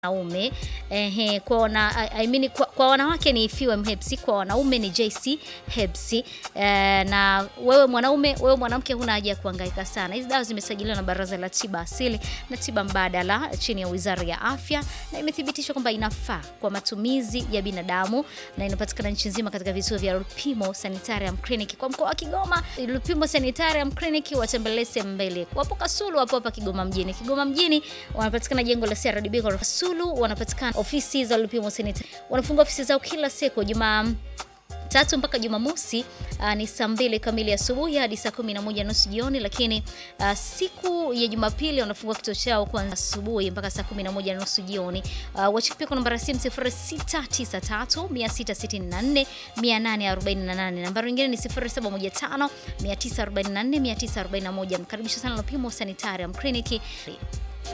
wanaume ehe, kwa, wana, I mean, kwa, kwa wanawake ni FUM Hepsi, kwa wanaume ni JC Hepsi. Eh, na wewe mwanaume, wewe mwanamke huna haja ya kuhangaika sana. Hizi dawa zimesajiliwa na Baraza la Tiba Asili na Tiba Mbadala chini ya Wizara ya Afya na imethibitishwa kwamba inafaa kwa matumizi ya binadamu na inapatikana nchi nzima katika vituo vya Lupimo Sanitarium Clinic kwa mkoa wa Kigoma. Lupimo Sanitarium Clinic watembelee sehemu mbele, wapo Kasulu, wapo hapa Kigoma mjini. Kigoma mjini wanapatikana jengo la CRDB ghorofa. Kasulu wanapatikana ofisi za Lupimo Sanitarium, wanafunga ofisi zao kila siku Jumaa tatu mpaka Jumamosi uh, ni saa mbili kamili asubuhi hadi saa kumi na moja nusu jioni, lakini uh, siku ya Jumapili wanafungua kituo chao kuanzia asubuhi mpaka saa kumi na moja nusu jioni. Uh, wacheki pia kwa nambari ya simu 0693 664 848. Nambari nyingine ni 0715 944 941. Mkaribisha sana Lupimo Sanitarium Clinic.